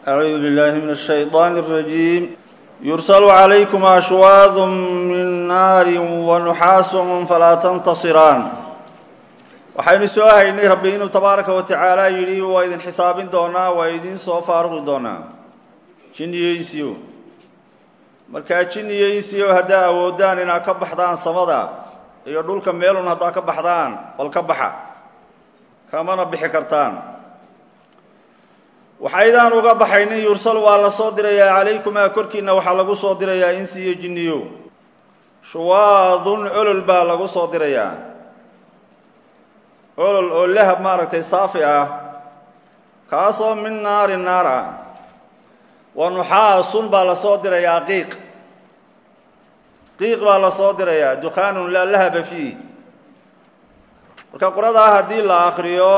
أعوذ بالله من الشيطان الرجيم يرسل عليكم أشواظ من نار ونحاس فلا تنتصران waxaynu soo haynay rabbi inuu tabaaraka wa tacaala yidhi waa idin xisaabin doonaa waa idin soo faaruqi doonaa jinniyeysiyo markaa jinniyeysiyo haddaa awoodaan inaad ka baxdaan samada iyo dhulka meelun haddaa ka baxdaan bal ka baxa kamana bixi kartaan waxaydaan uga baxaynin yursal waa la soo dirayaa calaykumaa korkiinna waxaa lagu soo dirayaa insi iyo jinniyo shuwaadun olol baa lagu soo dirayaa olol oo lahab maaragtay saafi ah kaasoo min naari naar ah wa nuxaasun baa la soo dirayaa qiiq qiiq baa la soo dirayaa dukhaanun laa lahaba fiih marka quradaa haddii la akriyo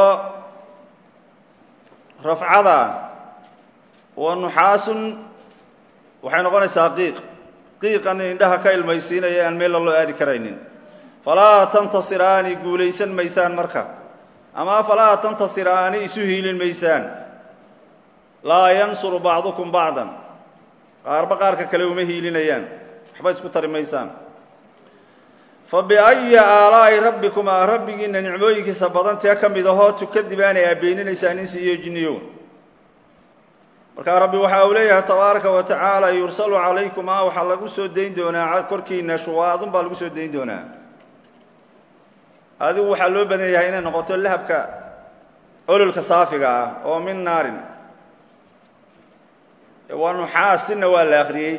rafcada wa nuxaasun waxay noqonaysaa qiiq qiiqan indhaha ka ilmaysiinaya aan meella loo aadi karaynin falaa tantasiraani guulaysan maysaan marka ama falaa tantasiraani isu hiilin maysaan laa yansuru bacdukum bacdan qaarba qaarka kale uma hiilinayaan waxba isku tari maysaan fa biayi aalaa'i rabbikumaa rabbigiinna nicmooyinkiisa badan tee ka mid ahoo tukadibaanay aabeeninaysaan insi iyo jinniyo markaa rabbi waxa uu leeyahay tabaaraka wa tacaala yursalu calaykumaa waxaa lagu soo dayn doonaa korkiina shuwaadun baa lagu soo dayn doonaa adigu waxaa loo badan yahay inay noqoto lahabka ololka saafiga ah oo min naarin waa nuxaasinna waa la akriyey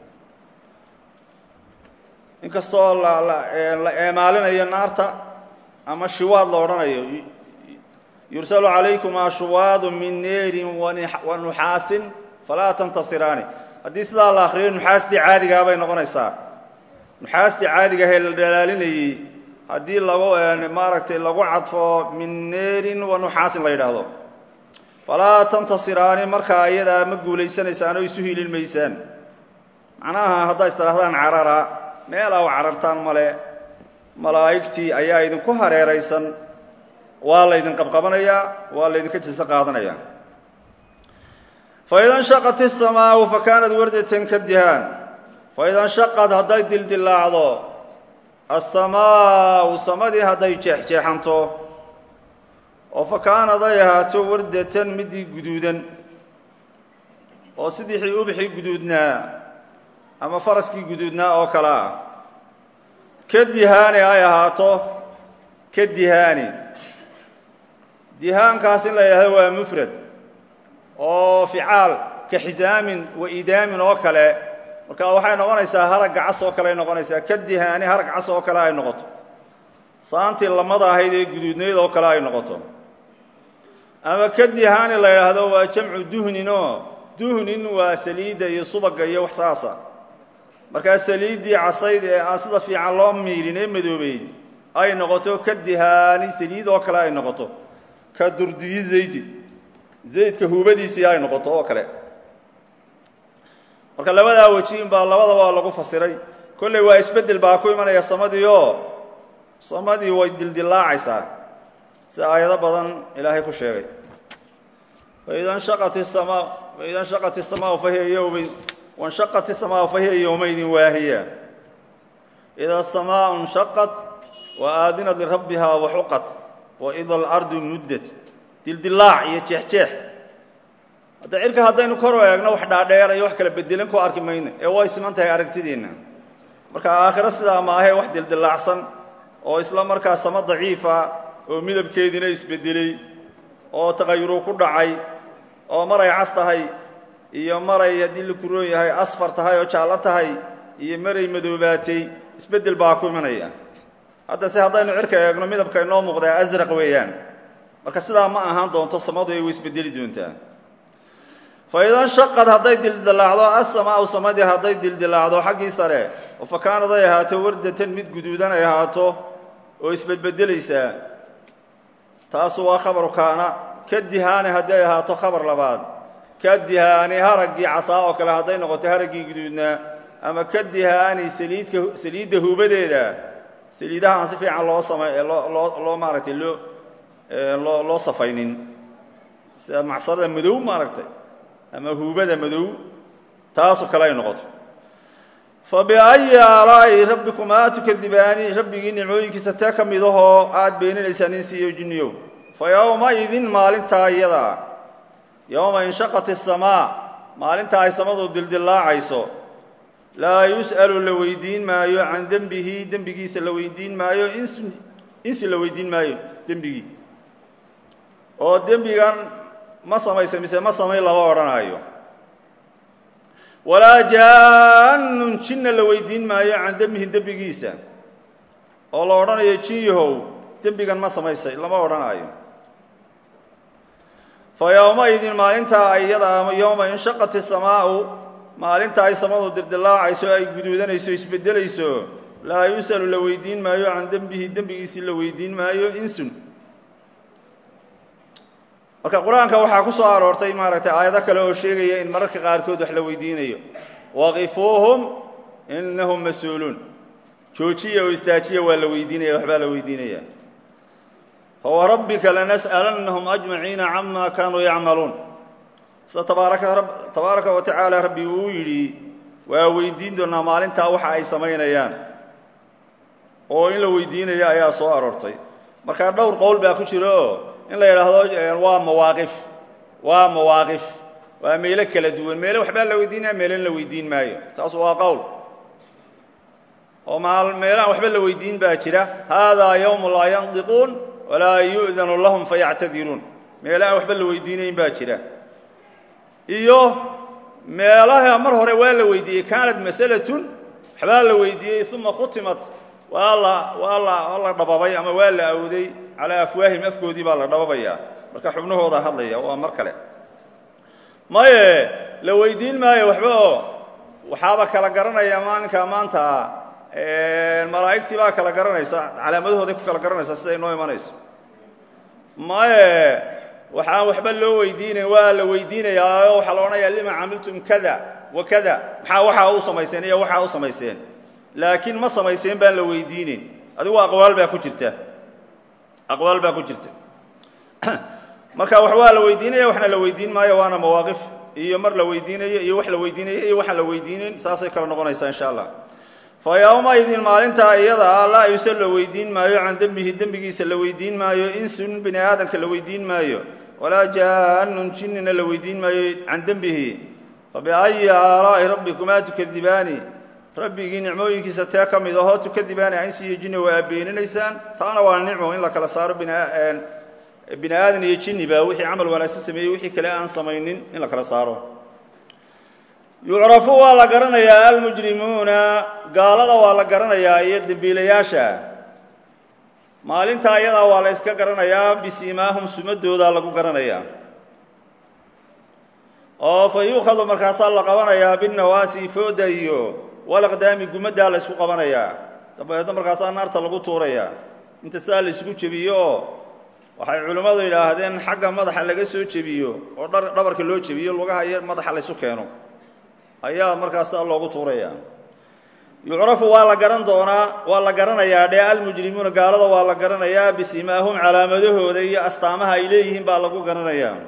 inkastoo la eemaalinayo naarta ama shiwaad la odhanayo yursalu calaykumaa shuwaadu min neerin wa nuxaasin falaa tantasiraani haddii sidaa la akriyo nuxaastii caadigaa bay noqonaysaa nuxaastii caadigaahee la dhalaalinayey haddii lagu maaragtay lagu cadfo min neerin wa nuxaasin la yidhaahdo falaa tantasiraani markaa iyadaa ma guulaysanaysaan oo isu hiilin maysaan macnaha haddaa istidhahdaan carara meel aw carartaan male malaa'igtii ayaa idinku hareeraysan waa laydin qabqabanayaa waa laydinka jiso qaadanayaa faida nshaqat isamaau fa kaanat wardatan ka dihaan faida nshaqad hadday dildilaacdo asamaau samadii hadday jeexjeexanto oo fa kaanad ay ahaato wardatan midii guduudan oo sidii ubixii guduudnaa ama faraskii guduudnaa oo kale ah ka dihaani ay ahaato ka dihaani dihaankaas in la yidhahdo waa mufrad oo ficaal ka xisaamin wa idaamin oo kale marka waxay noqonaysaa harag cas oo kale ay noqonaysaa ka dihaani harag cas oo kale ay noqoto saantii lamada ahayd ee guduudnayd oo kale ay noqoto ama ka dihaani la yidhaahdo waa jamcu duhnin oo duhnin waa saliidda iyo subaga iyo wax saasa markaa saliiddii casayd ee aan sida fiican loo miirin ee madoobeyd ay noqoto ka dihaani saliid oo kale ay noqoto ka durdiyi zaydi zaydka huubadiisii ay noqoto oo kale marka labadaa wejiin baa labadaba lagu fasiray kolley waa isbeddel baa ku imanaya samadii oo samadii way dildilaacaysaa si aayado badan ilaahay ku sheegay faida nshaqat isamaa faida nshaqat isamaau fahiya yowmi wanshaqat isamaau fahiya yowmaydin waahiya ida asamaa nshaqat wa aadinat lirabbiha waxuqat waida alardu muddat dildilaac iyo jeexjeex hadda cirka haddaynu kor u eegno wax dhaadheer iyo wax kala bedelan ku arki mayno ee way siman tahay aragtideenna marka aakhiro sidaa maahee wax dildilaacsan oo isla markaa samo daciifa oo midabkeediina isbedelay oo taqayuru ku dhacay oo maray cas tahay iyo maray haddii la kuroon yahay asfar tahay oo jaallo tahay iyo maray madoobaatay isbeddel baa ku imanaya hadda se haddaynu cirka eegno midabka inoo muuqdaa asraq weeyaan marka sidaa ma ahaan doonto samadu ay way isbedeli doontaa fa ida nshaqad hadday dildilaacdo asamaau samadii hadday dildilaacdo xaggii sare oo fa kaanad ay ahaato wardatan mid guduudan ay ahaato oo isbedbedelaysaa taasu waa khabaru kaana ka dihaani hadday ahaato khabar labaad ka dihaani haraggii casaa oo kale hadday noqoto haraggii guduudnaa ama ka dihaani saliidka saliidda huubadeeda saliidaha aan si fiican loo samay loo loo loo maaragtay loo loo loo safaynin sida macsarada madow maaragtay ama huubada madow taasoo kale ay noqoto fa biayi aalaa'i rabbikumaa tukadibaani rabbigii nicmooyinkiisa tee ka mid ahoo aada beeninaysaan insiiyo jinniyow fa yowmaidin maalintaa iyadaa yowma inshaqat isamaa maalinta ay samadu dildillaacayso laa yus'alu la weydiin maayo can dembihi dembigiisa la weydiin maayo ins insi la weydiin maayo dembigii oo dembigan ma samaysay mise ma samayn lama odhanaayo walaa jaanun jinna la weydiin maayo can dembihi dembigiisa oo la odhanayo jin yahow dembigan ma samaysay lama odhanaayo fa yowmaidin maalintaa iyada ama yowma inshaqat isamaau maalinta ay samadu dirdilaacayso ay guduudanayso isbedelayso laa yus'alu la weydiin maayo can dembihi dembigiisii la weydiin maayo insun marka qur-aanka waxaa ku soo aroortay maaragtay aayado kale oo sheegaya in mararka qaarkood wax la weydiinayo waqifuuhum inahum mas-uuluun joojiya oo istaajiya waa la weydiinaya waxbaa la weydiinaya fawarabbika lanas'alannahum ajmaciina cama kaanuu yacmaluun sida tabaaraka tabaaraka wa tacaala rabbi uu yidhi waa weydiin doonaa maalintaa waxa ay samaynayaan oo in la weydiinayo ayaa soo aroortay marka dhowr qowl baa ku jira oo in la yidhaahdo waa mawaaqif waa mawaaqif waa meelo kala duwan meelo waxbaa la weydiinaya meelona la weydiin maayo taas waa qowl oo maal meelahan waxba la weydiin baa jira haadaa yawmu laa yandiquun walaa yu'danu lahum fayactadiruun meelahaan waxba la weydiinayn baa jira iyo meelaha mar hore waa la weydiiyey kaanat masalatun waxbaa la weydiiyey uma khutimat waa la waa la waa la dhababay ama waa la awday calaa afwaahim afkoodii baa la dhababayaa marka xubnahooda hadlaya waa mar kale maye la weydiin maayo waxba oo waxaaba kala garanaya maalinka maanta malaa'igtii baa kala garanaysa calaamadahooday ku kala garanaysaa siday noo imanayso maye waxaan waxba loo weydiinayn waa la weydiinayaa oo waxaa la odhanayaa lima camiltum kada wa kada maxaa waxaa u samayseen iyo waxaa u samayseen laakiin ma samayseen baan la weydiinayn adigu aqwaal baa ku jirta aqwaal baa ku jirta marka wax waa la weydiinaya waxna la weydiin maayo waana mawaaqif iyo mar la weydiinayo iyo wax la weydiinayo iyo waxaan la weydiinayn saasay kala noqonaysaa insha allah fa yowmaidin maalintaa iyada ah laa yuse la weydiin maayo can dembihi dembigiisa la weydiin maayo insun bini aadamka la weydiin maayo walaa jaanun jinnina la weydiin maayo can dembihi fa biayi aalaa'i rabbikumaa tukadibaani rabbigii nicmooyinkiisa tee ka mid ahoo tukadibaani aynsi iyo jinni waa beeninaysaan taana waa nicmo in la kala saaro bini aadan iyo jinniba wixii camal wanaagsan sameeyey wixii kale aan samaynin in la kala saaro yucrafu waa la garanayaa almujrimuuna gaalada waa la garanayaa iyo dembiilayaasha maalintaa iyadaa waa la yska garanayaa bisiimaahum sumadoodaa lagu garanayaa oo fa yuukhadu markaasaa la qabanayaa binnawaasi fooda iyo walaqdaami gumaddaa la ysku qabanayaa dabadeedna markaasaa naarta lagu tuurayaa inta saa la isugu jebiyo oo waxay culimmadu yidhaahdeen xagga madaxa laga soo jebiyo oo dhabarka loo jebiyo lugaha iyo madaxa laysu keeno ayaa markaasaa loogu tuuraya yucrafu waa la garan doonaa waa la garanayaa dhee almujrimuuna gaalada waa la garanayaa bisimaahum calaamadahooda iyo astaamaha ay leeyihiin baa lagu garanayaa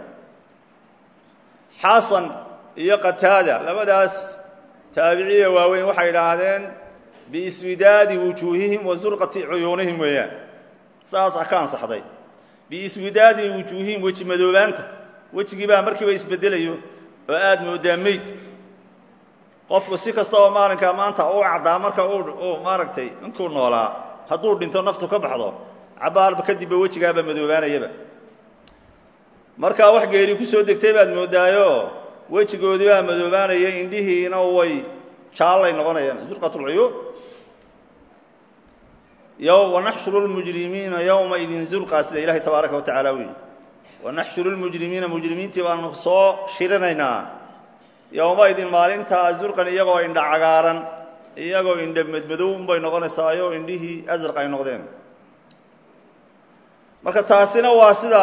xasan iyo qataada labadaas taabiciya waaweyn waxay idhaahdeen biiswidaadi wujuuhihim wa zurqati cuyuunihim weeyaan saasaa ka ansaxday biiswidaadi wujuuhihim weji madoobaanta wejigii baa markiiba isbedelayo oo aada moodaa meyd qofku si kasta oo maalinkaa maanta u caddaa marka uu maaragtay inkuu noolaa hadduu dhinto naftu ka baxdo cabaarba kadibba wejigaaba madoobaanayaba markaa wax geeri ku soo degtay baad moodaayo wejigoodii baa madoobaanaya indhihiina way jaallay noqonayaan zurqatulcuyuun wanaxshuru lmujrimiina yowmaidin zurqa sida ilaahay tabaaraka wa tacala u yihi wanaxshuru lmujrimiina mujrimiintii baanu soo shirinaynaa yowmaidin maalintaa zurqan iyagoo indha cagaaran iyagoo indha madmadow unbay noqonaysaayo indhihii asraq ay noqdeen marka taasina waa sida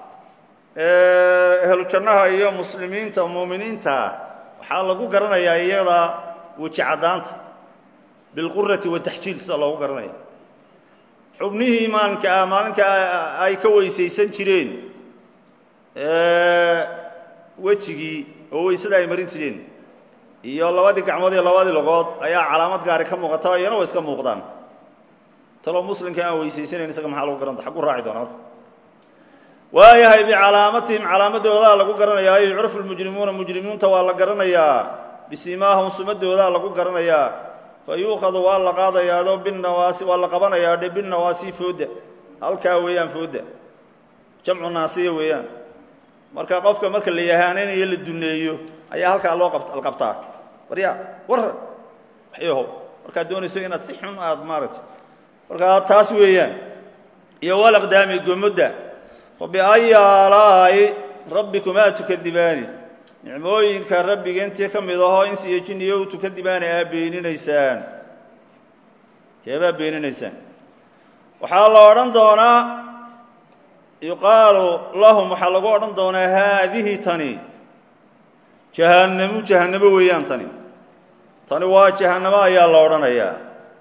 ehlu jannaha iyo muslimiinta muuminiinta waxaa lagu garanayaa iyada weji caddaanta bilqurati wataxjiil sida loogu garanaya xubnihii maalinka maalinka ay ka weysaysan jireen wejigii oo weysada ay marin jireen iyo labadii gacmood iyo labadii logood ayaa calaamad gaari ka muuqata iyana way iska muuqdaan taloo muslimka aan weysaysanayn isaga maxaa lagu garanta xagu raaci doona waayahay bicalaamatihim calaamadoodaa lagu garanayaa yucrafu lmujrimuuna mujrimiinta waa la garanayaa bisimaahum sumadoodaa lagu garanayaa fa yuukhadu waa la qaadayaado binawaasi waa la qabanayaa dhe binawaasi fooda halkaa weeyaan fooda jamcu naasiya weeyaan marka qofka marka la yahaanaynayo la duneeyo ayaa halkaa loo la qabtaa warya war waxyaho markaad doonayso inaad si xun aad maaragtay markaa taas weeyaan iyo walaqdaami gomodda fa biayi aalaa'i rabbikumaa tukadibaani nicmooyinka rabbiga intii ka mid ahoo insi iyo jiniyo u tukadibaani aa beeninaysaan teebaa beeninaysaan waxaa la odhan doonaa yuqaalu lahum waxaa lagu odhan doonaa haadihi tani jahannamu jahannamo weeyaan tani tani waa jahannamo ayaa la odhanayaa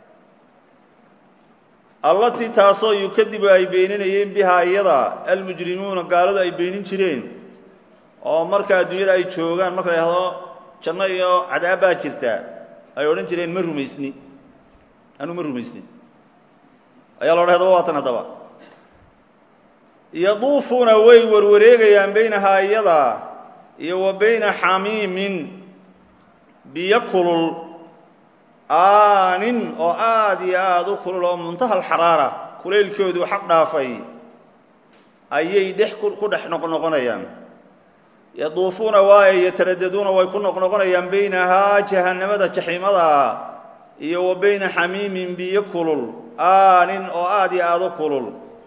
allatii taasoo yukadibu ay beeninayeen bihaa iyada almujrimuuna gaaladu ay beenin jireen oo marka adduunyada ay joogaan marka la yhahdo janno iyo cadaab baa jirtaa ay odhan jireen ma rumaysni anu ma rumaysnin ayaa la odhan hadaba waa tan haddaba yaduufuuna way warwareegayaan baynahaa iyada iyo wa bayna xamiimin biyo kulul aanin oo aada iyo aada u kulul oo muntaha alxaraara kulaylkoodu xaq dhaafay ayay dhex ku dhex noqnoqonayaan yaduufuuna waaye yataradaduuna way ku noqnoqonayaan baynahaa jahannamada jaxiimada iyo wa bayna xamiimin biyo kulul aanin oo aada iyo aada u kulul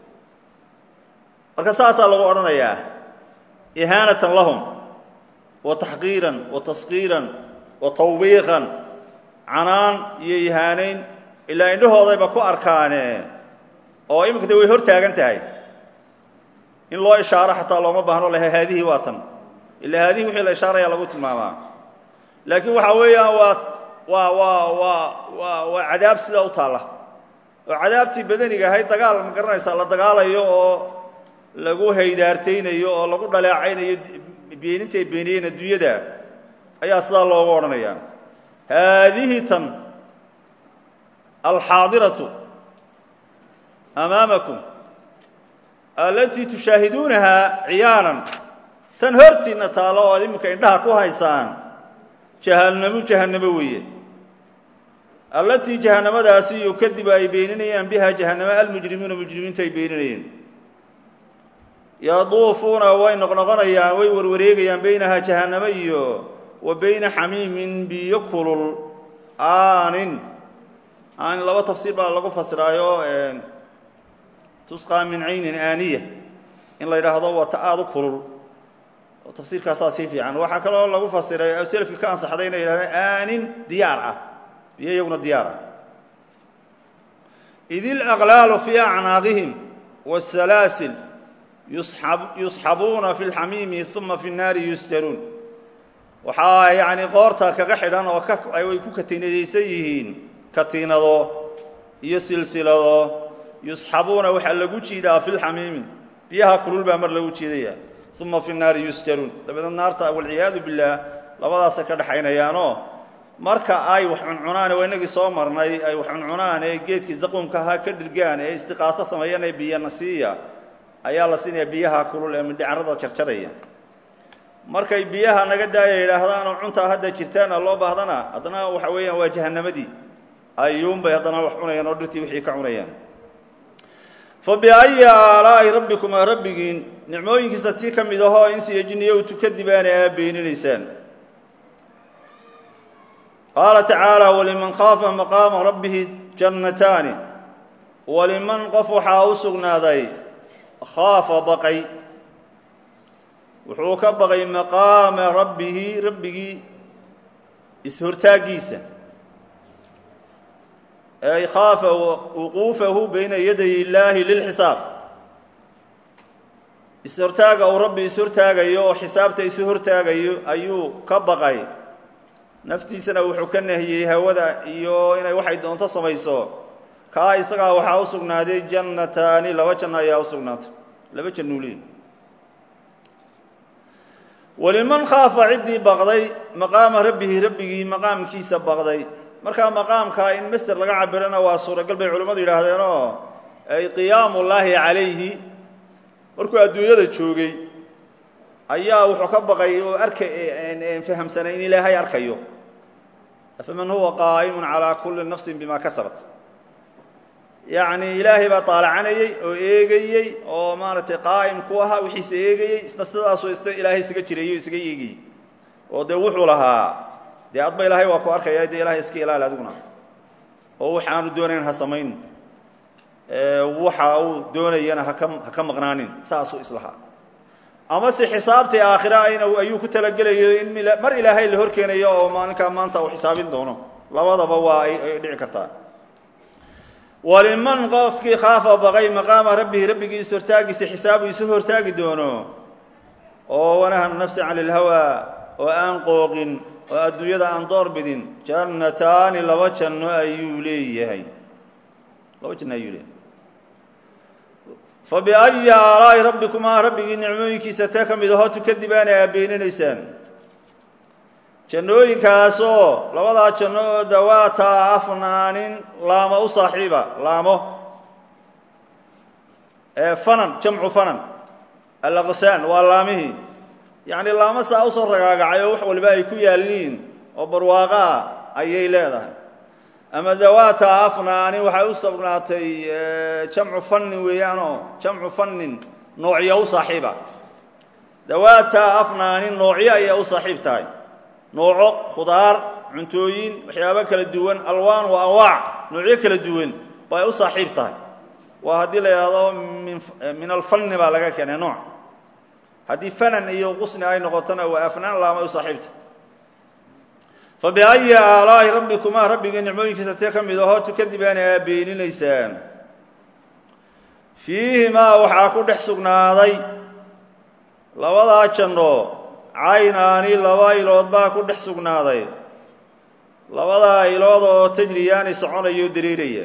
marka saasaa lagu odhanayaa ihaanatan lahum wa taxqiiran wa taskiiran wa tawbiiqan canaan iyo ihaanayn ilaa indhahoodayba ku arkaane oo iminka de way hor taagan tahay in loo ishaaro xataa looma baahno laha haadihii waa tan ilaa haadihii wixii la ishaaraya lagu tilmaamaa laakiin waxaa weeyaan waa waa waa waa waa waa cadaab sidaa u taalla oo cadaabtii badaniga ahayd dagaal ma garanaysaa la dagaalayo oo lagu haydaartaynayo oo lagu dhaleecaynayo beeninta ay beeniyeen adduunyada ayaa sidaa loogu odhanayaa haadihi tan alxaadiratu amaamakum alatii tushaahiduunahaa ciyaanan tan hortiinna taalo oo ad iminka indhaha ku haysaan jahannamo jahannamo weeye allatii jahannamadaasi yukadibu ay beeninayaan biha jahannamo almujrimuuna mujrimiintu ay beeninayeen yaduufuuna way noqnoqonayaan way warwareegayaan baynahaa jahannamo iyo wa bayna xamiimin biyo kulul aanin aanin laba tafsiir baa lagu fasiraayo tusqaa min caynin aaniya in la yidhaahdo waa ta aada u kulul oo tafsiirkaasaa sii fiican waxaa kaloo lagu fasiray selafki ka ansaxday inay yidhahdeen aanin diyaar ah biyo iyaguna diyaar ah id ilaqlaalu fii acnaaqihim wasalaasil yusxabuuna fi lxamiimi uma fi nnaari yusjaruun waxaa yacni qoorta kaga xidhan oo ay ku katiinadaysan yihiin katiinado iyo silsilado yusxabuuna waxaa lagu jiidaa fi lxamiimi biyaha kulul baa mar lagu jiidaya uma fi nnaari yusjaruun dabeedna naarta walciyaadu billaah labadaasay ka dhexaynayaanoo marka ay wax cuncunaan waa inagii soo marnay ay wax cuncunaan ee geedkii zaquumka ahaa ka dhirgaan ee istiqaaso sameeyaan ee biyana siiya ayaa la siinaya biyaha kulul ee mindhicarada jarjaraya markay biyaha naga daaya yidhaahdaan oo cuntaa hadda jirtaana loo baahdana haddana waxa weeyaan waa jahannamadii ayuunbay haddana wax cunayaan oo dhirtii wixii ka cunayaan fa biayi aalaa'i rabbikumaa rabbigiin nicmooyinkiisa tii ka mid ahoo insiyo jinniyo u tukadibaana aa beeninaysaan qaala tacaala waliman khaafa maqaama rabbihi jannataani waliman qof waxaa u sugnaaday khaafa baqay wuxuu ka baqay maqaama rabbihi rabbigii is-hortaaggiisa ay khaafa wuquufahu bayna yaday illaahi lilxisaab is-hortaaga uu rabbi is-hortaagayo oo xisaabta isu hortaagayo ayuu ka baqay naftiisana wuxuu ka nahiyey hawada iyo inay waxay doonto samayso kaa isagaa waxaa u sugnaaday jannataani laba janno ayaa u sugnaatay laba jannuuliin waliman khaafa ciddii baqday maqaama rabbihi rabbigii maqaamkiisa baqday markaa maqaamkaa in master laga cabirana waa suuragal bay culimmadu yidhaahdeenoo ay qiyaamu llaahi calayhi markuu adduunyada joogay ayaa wuxuu ka baqay oo arka fahamsanay in ilaahay arkayo afaman huwa qaa'imun calaa kulli nafsin bima kasabat yacni ilaahay baa taalacanayey oo eegayey oo maaragtay qaa'im ku ahaa wixiisa eegayey isna sidaasoo isna ilaahay isaga jireeyey o isaga eegayey oo dee wuxuu lahaa dee adba ilaahay waa ku arkaya dee ilahay iska ilaali adiguna oo wax aanu doonayn ha samayn waxa uu doonayana haka ha ka maqnaanin saasuu islahaa amase xisaabtii aakhira ayna ayuu ku talagelayo in mar ilaahay la horkeenayo oo maalinkaa maanta uu xisaabin doono labadaba waa ay dhici kartaa waliman qofkii khaafa baqay maqaama rabbihi rabbigiisa hortaagiisa xisaabu isu hortaagi doono oo wanaha nafsi cani ilhawaa oo aan qooqin oo adduunyada aan door bidin jannataani laba janno ayuu leeyahay laba janno ayuu leeyahay fa biayi aalaa'i rabbikumaa rabbigii nicmooyinkiisa tee ka mid ahoo tukadibaana aa beeninaysaan jannooyinkaasoo labadaa janno oo dawaata afnaanin laamo u saaxiiba laamo fanan jamcu fanan alaqsaan waa laamihii yacni laamo saa usoo ragaagacay oo wax waliba ay ku yaalliin oo barwaaqo ah ayay leedahay ama dawaata afnaanin waxay u sugnaatay jamcu fannin weeyaanoo jamcu fannin noocyo u saaxiiba dawaata afnaanin noocyo ayay u saaxiib tahay nooco khudaar cuntooyin waxyaabo kala duwan alwaan wa anwaac noocyo kala duwan bay u saaxiib tahay waa haddii la yidhaahdo min min alfanni baa laga keenay nooc haddii fanan iyo qusni ay noqotona waa afnaan laamay u saaxiibta fa biayi aalaa'i rabbikumaa rabbigii nicmooyinkiisa tee ka mid ahoo tukadibaana aa beeninaysaan fiihimaa waxaa ku dhex sugnaaday labadaa janno caynaani laba ilood baa ku dhex sugnaaday labadaa ilood oo tajriyaani soconaya oo dareeraya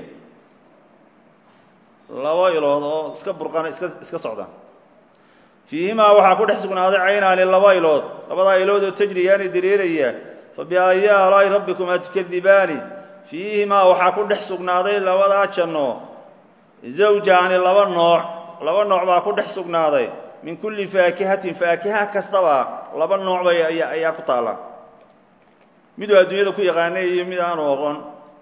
laba ilood oo iska burqana iska iska socda fiihimaa waxaa ku dhex sugnaaday caynaani laba ilood labadaa ilood oo tajriyaani dareeraya fa biayi aalaa'i rabbikumaa tukadibaani fiihimaa waxaa ku dhex sugnaaday labadaa janno zawjaani laba nooc laba nooc baa ku dhex sugnaaday min kulli faakihatin faakiha kastaba laba nooc bay ayaa ayaa ku taalla miduu adduunyada ku yaqaanay iyo mid aanu aqoon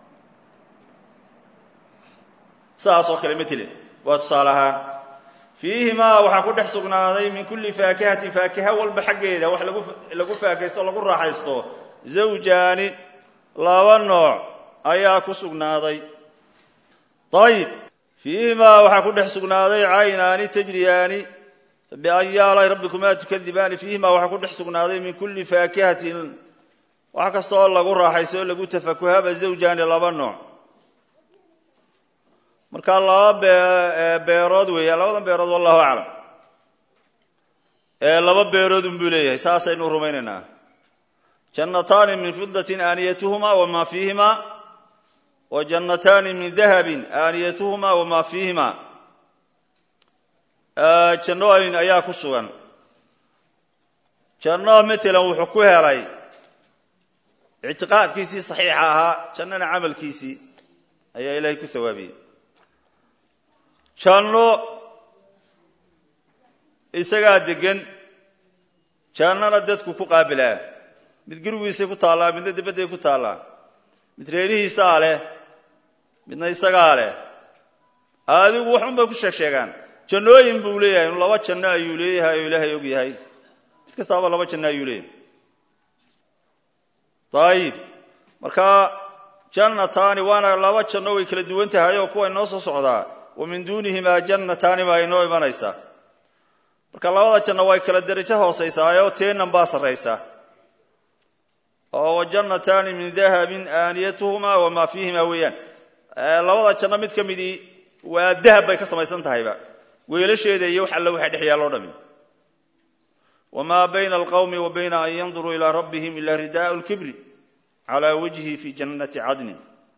saas oo kale matele waa tusaale ahaan fiihimaa waxaa ku dhex sugnaaday min kulli faakihatin faakiha walba xaggeeda wax lagu lagu faakaysto o lagu raaxaysto zawjaani laba nooc ayaa ku sugnaaday ayib fiihimaa waxaa ku dhex sugnaaday caynaani tajriyaani biayi aalaa'i rabbikumaa tukadibaani fiihimaa waxaa ku dhex sugnaaday min kulli faakihatin wax kasta oo lagu raaxaysto oo lagu tafakuhaba zawjaani laba nooc markaa laba beerood weeya labadan beerood wallahu aclam laba beerood unbuu leeyahay saasaynu rumaynaynaa jannataani min fidatin aaniyatuhumaa wamaa fiihimaa wa jannataani min dahabin aaniyatuhumaa wamaa fiihimaa jannooyin ayaa ku sugan janno matalan wuxuu ku helay ictiqaadkiisii saxiixa ahaa jannana camalkiisii ayaa ilaahay ku hawaabiyey janno isagaa degan jannana dadku ku qaabilaa mid gurigiisay ku taallaa midna dibadday ku taallaa mid reerihiisaa leh midna isagaa leh adigu waxun bay ku sheeg sheegaan jannooyin buu leeyahay inu laba janno ayuu leeyahay oo ilaahay og yahay mid kastaaba laba janno ayuu leeyahay ayib marka jannataani waana laba janno way kala duwan tahay oo kuwa inoo soo socdaa wa min duunihimaa jannataani baa inoo imanaysaa marka labada janno way kala derajo hoosaysaayoo teenan baa sarraysa oo wa jannataani min dahabin aaniyatuhumaa wamaa fiihimaa weeyaan labada janno mid ka midii waa dahab bay ka samaysan tahayba weelasheeda iyo wax alle waxa dhex yaalloo dhami wamaa bayna alqawmi wa bayna an yanduruu ilaa rabbihim ila ridaau lkibri calaa wajhi fi jannati cadnin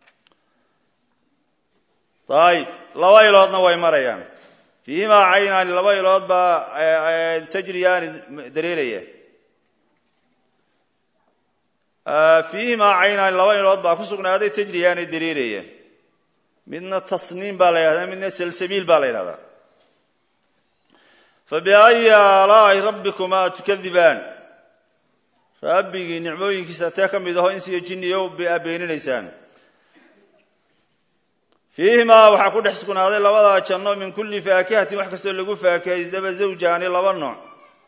ayib laba iloodna way marayaan fiihimaa caynaani laba ilood baa tajriyaani dareeraya fiihimaa caynaan laba ilood baa ku sugnaaday tajriyaanay dariiraya midna tasniim baa la yidhahdaa midna salsabiil baa la yidhahdaa fabiayi aalaa'i rabbikumaa tukadibaan rabbigii nicmooyinkiisa tee ka mid aho insiyo jinniyo a beeninaysaan fiihimaa waxaa ku dhex sugnaaday labadaa janno min kulli faakihatin wax kastoo lagu faakihaysdaba zawjaani laba nooc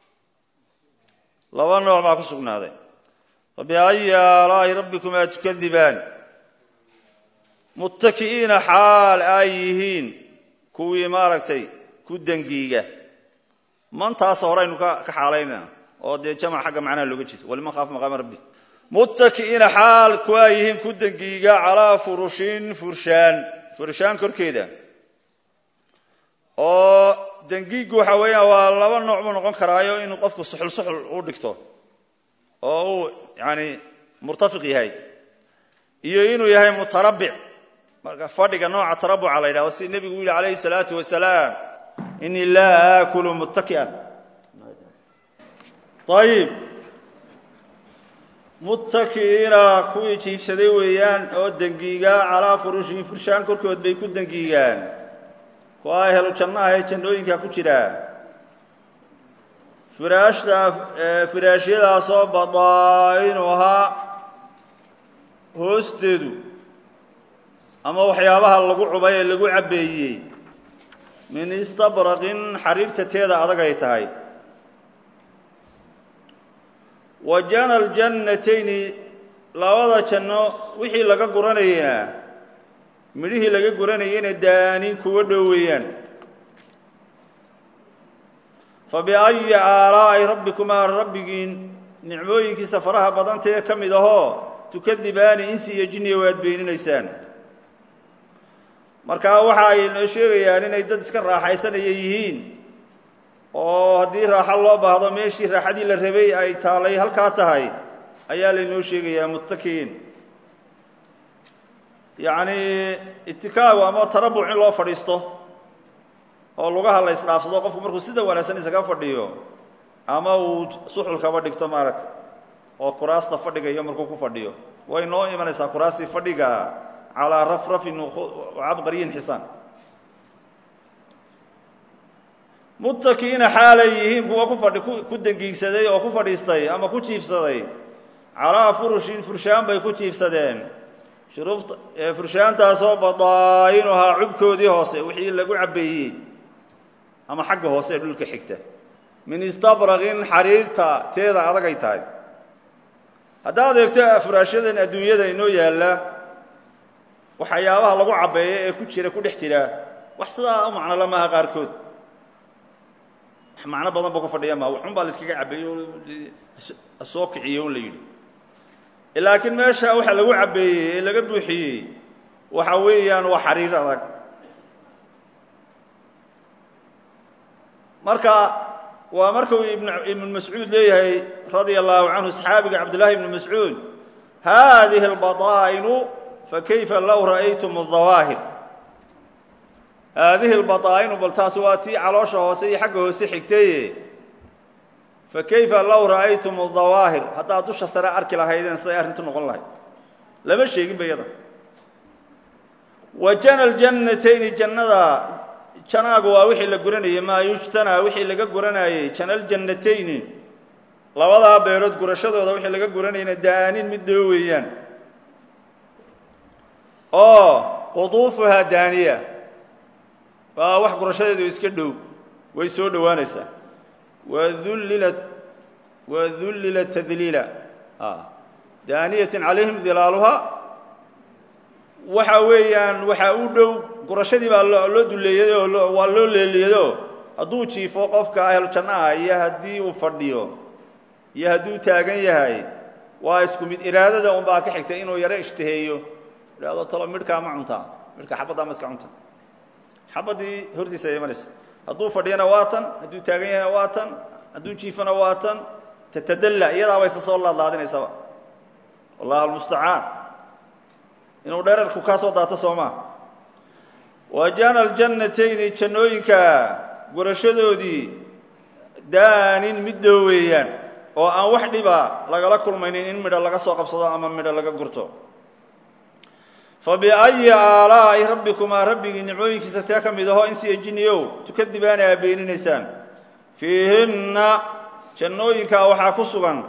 laba nooc baa ku sugnaaday fabiayi aalaa'i rabbikumaa tukadibaan muttaki'iina xaal ay yihiin kuwii maaragtay ku dengiiga mantaasa horeynu ka xaalaynaa oo dee jamac xagga macnaha looga jeedo waliman khaafa maqaama rabbi muttaki'iina xaal ku ay yihiin ku dengiiga calaa furushin furshaan furshaan korkeeda oo dengiigu waxa weeyaan waa laba nooc buu noqon karaayo inuu qofku suxul suxul u dhigto oo uu yani murtafiq yahay iyo inuu yahay mutarabbic marka fadhiga nooca tarabuca la yidhahdo si nebigu u yihi calayhi salaatu wasalaam inii laa aakulu muttaki'an ayib muttaki'iina kuwii jiibsaday weeyaan oo dengiiga calaa furushin furshaan korkood bay ku dengiigaan kuwa helu jannaha ee jannooyinka ku jira firaashta firaashyadaasoo badaa'inuhaa hoosteedu ama waxyaabaha lagu cubay ee lagu cabbeeyey min istabraqin xariirta teeda adag ay tahay wa jana aljannatayni labada janno wixii laga guranayena midhihii laga guranayeyna daanin kuwa dhow weeyaan fa biayi aalaa'i rabbikumaa rabbigiin nicmooyinkiisa faraha badantee ka mid ahoo tukadibaani insi iyo jinniya waad beeninaysaan marka waxa ay noo sheegayaan inay dad iska raaxaysanaya yihiin oo haddii raaxo loo baahdo meeshii raaxadii la rabay ay taalay halkaa tahay ayaa laynoo sheegayaa muttakiin yacni itikaagu ama tarabuc in loo fadhiisto oo lugaha la isdhaafsado qofku markuu sida wanaagsan isaga fadhiyo ama uu suxulkaba dhigto maaragta oo kuraasta fadhigayo markuu ku fadhiyo way noo imanaysaa kuraastii fadhiga calaa rafrafin cabqariyin xisaan muttakiina xaalay yihiin kuwa ku fadhi ku dengiigsaday oo ku fadhiistay ama ku jiifsaday calaa furushin furshaan bay ku jiifsadeen shuruubta furshaantaasoo badaa'inuhaa cubkoodii hoose wixii lagu cabbeeyey ama xagga hoose ee dhulka xigta min istabraqin xariirta teeda adagay tahay haddaad eegto furaashyadan adduunyada inoo yaalla waxyaabaha lagu cabbeeyo ee ku jira ku dhex jira wax sidaa u macno la maaha qaarkood wax macno badan ba ku fadhiya maha waxun baa la iskaga cabbeeyo soo kiciyo un la yidhi laakiin meesha waxa lagu cabbeeyey ee laga buuxiyey waxa weeyaan waa xariir adag marka waa markuu ibnu mascuud leeyahay radia allahu canhu saxaabiga cabdullahi ibnu mascuud hadihi albadaa'inu fakayfa low ra'aytum الdawaahir haadihi اlbaطaa'inu bal taas waa tii caloosha hoose iyo xagga hoose xigtaye fakayfa low ra'aytum الdawaahir haddaad dusha sare arki lahaydeen siday arrintu noqon lahayd lama sheegin ba yada wa jana ljannatayni jannada janaagu waa wixii la guranayey maa yujtanaa wixii laga guranayey jana ljannatayni labadaa beerood gurashadooda wixii laga guranayna daanin mid doo weeyaan oo quduufuhaa daaniya waa wax gurashadeedu iska dhow way soo dhowaanaysaa wadullilat wadullilat tadliila daaniyatin calayhim dilaaluhaa waxa weeyaan waxaa u dhow gurashadii baa loo duleeyay oo waa loo leeliyado hadduu jiifo qofka ahlu jannaha iyo haddii uu fadhiyo iyo hadduu taagan yahay waa isku mid iraadada un baa ka xigta inuu yaro ishtaheeyo idhahdo talo midhkaa ma cuntaa midhka xabaddaa ma iska cunta xabaddii hortiisa ay imanaysa hadduu fadhiyana waa tan hadduu taagan yahayna waa tan hadduu jiifona waa tan tatadalla iyadaaba isa soo laadlaadinaysaba wallahu almustacaan inuu dherarku kaa soo daato soo maa wa jana aljannatayni jannooyinka gurashadoodii daanin mid dhow weeyaan oo aan wax dhiba lagala kulmaynin in midho laga soo qabsado ama midho laga gurto fa biayi aalaa'i rabbikumaa rabbigii nicmooyinkiisa tee ka mid ahoo insiya jinniyow tukadibaana aa beeninaysaan fiihinna jannooyinkaa waxaa ku sugan